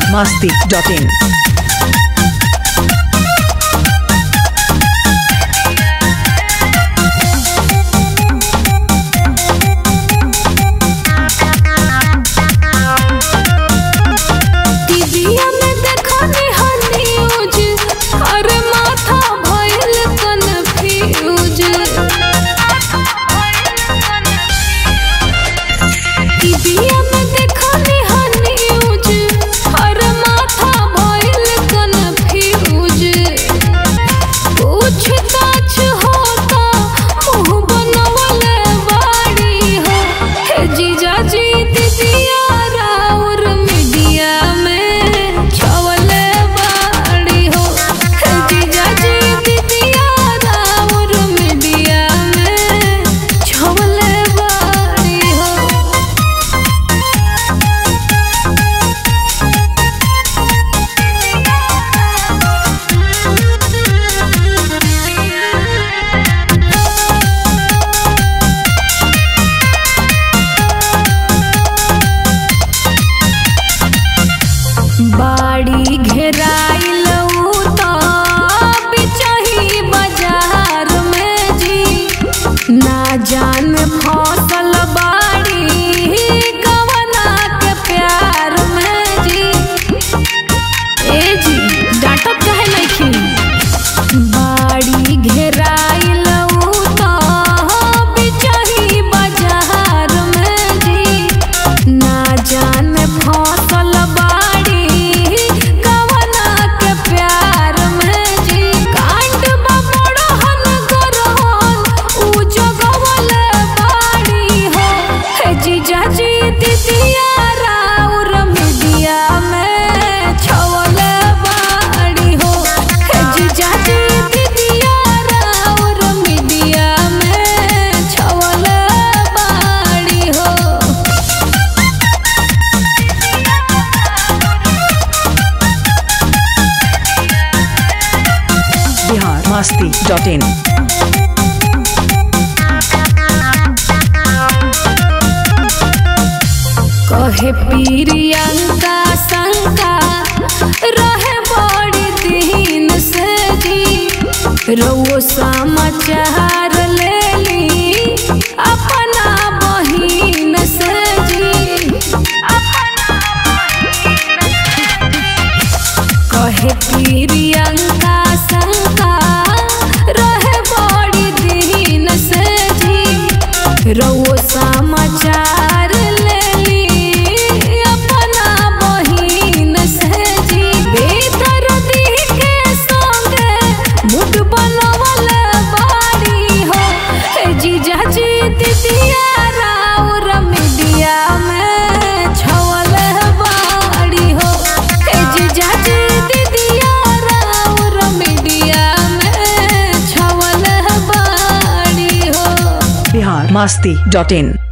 masti.in. टीवीया में देखनी हर news अरे माथा भइल कन्फ्यूज टीवीया में देखनी हर न्यूज अरे माथा भइल कन्फ्यूज पूछताछ होता मुंह बनवले बाड़ी हो हे जीजा जी दीदिया राउर मीडिया में छवले बाड़ी हो हे जीजा जी दीदिया राउर मीडिया में छवले बाड़ी हो बाड़ी घेराइल उ त बिचही बाजार में जी ना जान फसल बाड़ी कवना के प्यार में जी ए जी डांटत काहे नइखी बाड़ी घेराइल उ त बिचही बाजार में जी ना जान फसल बाड़ी कवना के प्यार में जी कांड बबड़हन गरहन उ जगवले बाड़ी हो हे जीजा जी दीदिया राउर मीडिया में छवले बाड़ी हो हे जीजा जी दीदिया राउर मीडिया में छवले बाड़ी हो Bihar masti.in. कहे प्रियंका शंका रहे बड़ी दिन से जी रउओ समाचार ले ली अपना बहिन से जी कहे प्रियंका शंका रहे बड़ी दिन से जी रउओ समाचार ले ली अपना बहिन से जी भीतर दी के संगे मुठ बनवले बाड़ी हो हे जीजा जी दीदिया राउर मीडिया में छवले बाड़ी हो हे जीजा जी दीदिया राउर मीडिया में छवले बाड़ी हो Bihar masti.in.